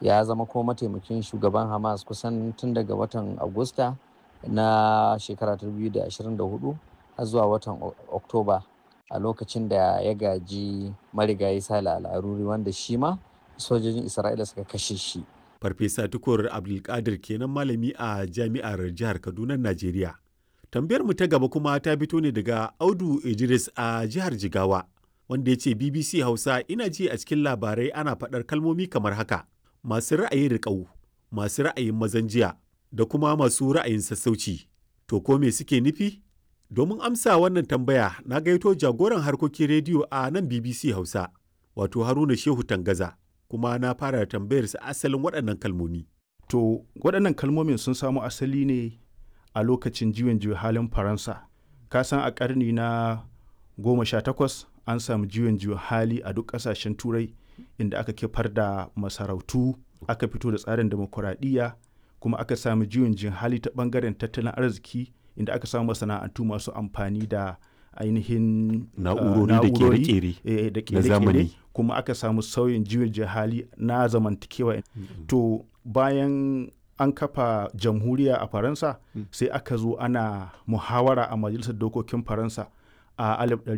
ya zama ko mataimakin shugaban hamas kusan tun daga watan agusta na shekara 2024 har zuwa watan oktoba a lokacin da ya gaji marigayi sale al'aruri wanda shi ma sojojin isra'ila suka kashe shi farfesa tukur abdulkadir kenan malami a jami'ar jihar kaduna najeriya tambayar mu ta gaba kuma ta fito ne daga audu idris a jihar jigawa wanda ya ce bbc hausa ina ji a cikin labarai ana faɗar kalmomi kamar haka masu ra'ayin riƙau masu ra'ayin mazan jiya da kuma masu ra'ayin sassauci to ko me suke nufi domin amsa wannan tambaya na gaito jagoran harkokin rediyo a nan bbc hausa wato haruna shehu tangaza kuma na fara tambayarsa asalin waɗannan kalmomi to waɗannan kalmomin sun samo asali ne a lokacin juyin juya halin faransa ka san a ƙarni na goma sha takwas an samu juyin juya hali a duk ƙasashen turai inda aka kifar da masarautu aka fito da tsarin demokuraɗiyya kuma aka samu juyin juya hali ta ɓangaren tattalin arziki inda aka samu masana'antu masu amfani da ainihin na'urori da kere-kere da kere-kere kuma aka samu sauyin juyin hali na zamantakewa to bayan an kafa jamhuriya a faransa sai aka zo ana muhawara a majalisar dokokin faransa a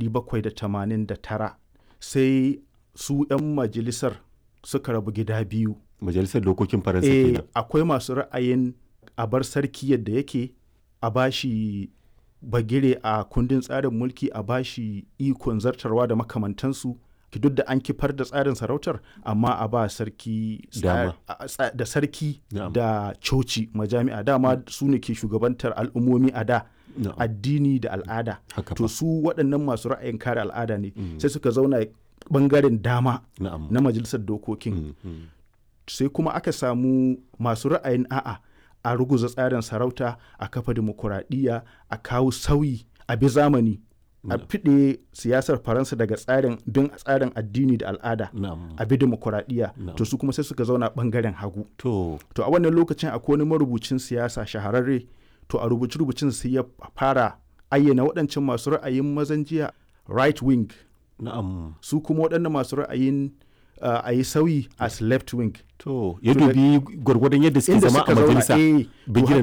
1789 sai su 'yan majalisar suka rabu gida biyu majalisar dokokin faransa e, kenan akwai masu ra'ayin a bar sarki yadda yake a bashi bagire a kundin tsarin mulki a bashi ikon zartarwa da makamantansu duk da an kifar da tsarin sarautar amma a ba sarki da sarki da coci majami'a dama su ne ke shugabantar al'ummomi a da addini da al'ada to su waɗannan masu ra'ayin kare al'ada ne sai suka zauna bangaren dama na majalisar dokokin sai kuma aka samu masu ra'ayin a'a a ruguza tsarin sarauta a kafa dimokuraɗiyya a kawo sauyi a bi zamani a fiɗe siyasar faransa daga tsarin bin tsarin addini da al'ada a bi demokuraɗiyya to su kuma sai suka zauna ɓangaren hagu to a wannan lokacin akwai wani marubucin siyasa shahararre to a rubuce rubucin sai ya fara ayyana waɗancan masu ra'ayin mazan jiya right wing na'am su kuma waɗannan masu ra'ayin uh, a yi sauyi as left wing to ya dubi gwargwadon yadda suke zama a majalisa bigiran